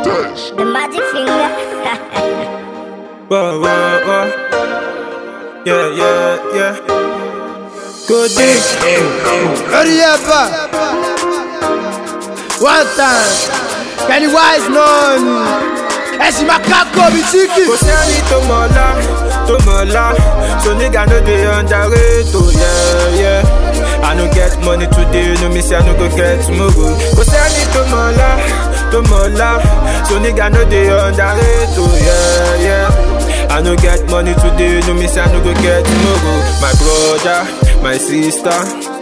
The magic finger. Whoa, whoa, whoa. Yeah, yeah, yeah. Good day. Hurry up! One time, Pennywise none. Ẹ̀sìn máa kákó mi chicken. Kò sẹ́ni tó mọ̀ ọ́lá, tó mọ̀ ọ́lá. So nigga no dey underrate, oh yeah, yeah. I no get money today, no me say I no go get tomorrow. Kò sẹ́ni tó mọ̀ ọ́lá, tó mọ̀ ọ́lá. So nigga no dey underrate, oh yeah, yeah. I no get money today, no me say I no go get tomorrow. My brother, my sister,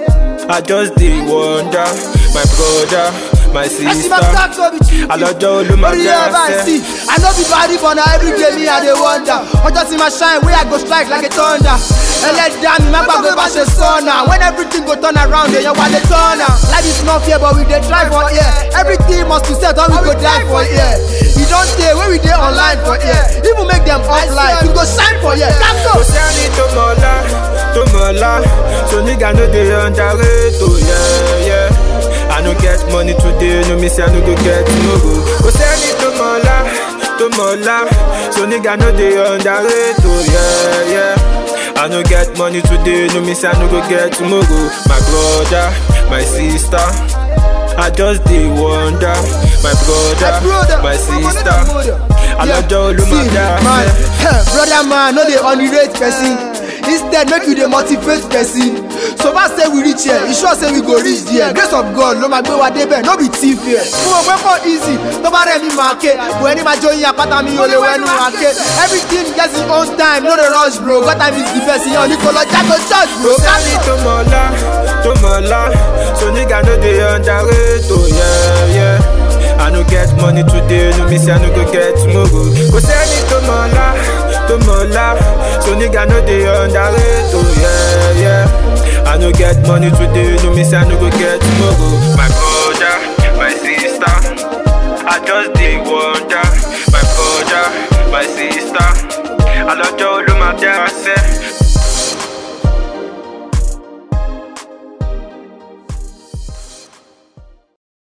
I just dey wonder. My brother, my Ẹ̀sìn máa sister. kákó mi chicken. Alọ́jọ́ olúmọ̀ Hurry jẹ́ up and ẹsẹ̀. see. I no be body but na everyday me I dey wonder. Ọjọ́ tí ma shine wey I go strike like a thunder. Ẹlẹ́dàá mi má gbàgbé bá ṣe sọ́nà. When everything go turn around, èèyàn wà lè tọ́nà. Life is not fair but we dey try for here. Everything must to set or we go die for here. E don tey wey we dey online for here. Even make dem offline, we go shine for here. Kákó. kò sẹ́ni tó mọ̀ ọ́lá tó mọ̀ ọ́lá so nigga no dey underrate oh yeah yeah I no get money today no me say I no go get tomorrow kò sẹ́ni tó mọ̀ ọ́lá tó mọ̀ ọ́lá so nigga no dey underrate oh yeah yeah I no get money today no me say I no go get tomorrow my brother my sister I just dey wonder my brother brother, my sister brother. alọ́jọ́ olúmọ̀ See, jẹ́ man, àṣẹ. eh, brother man no dey underrate person instead make you dey motivate person so far say we reach here e sure say we go reach there grace of god ló máa gbé wa débẹ̀ no be thief here fún òpé kò easy tó bá rẹ̀ mi máa ké bò ẹni máa jóyin apáta mi ò lè wẹ́nu àké everything get its own time no dey rush bro god time is the best ìyẹn ò ní kó lọ jágo church bro. sẹ́ni tó mọ̀ ọ́lá tó mọ̀ ọ́lá so nigga no dey underrate oh yeah yeah I no get money today no me say I no go get tomorrow kò sẹ́ni tó mọ̀ ọ́lá tó mọ̀ ọ́lá so nigga no dey underrate oh yeah yeah I no get money today no me say I no go get tomorrow my brother my sister I just dey wonder my brother my sister alọ́jọ́ olúmọ̀ jẹ́ àṣẹ.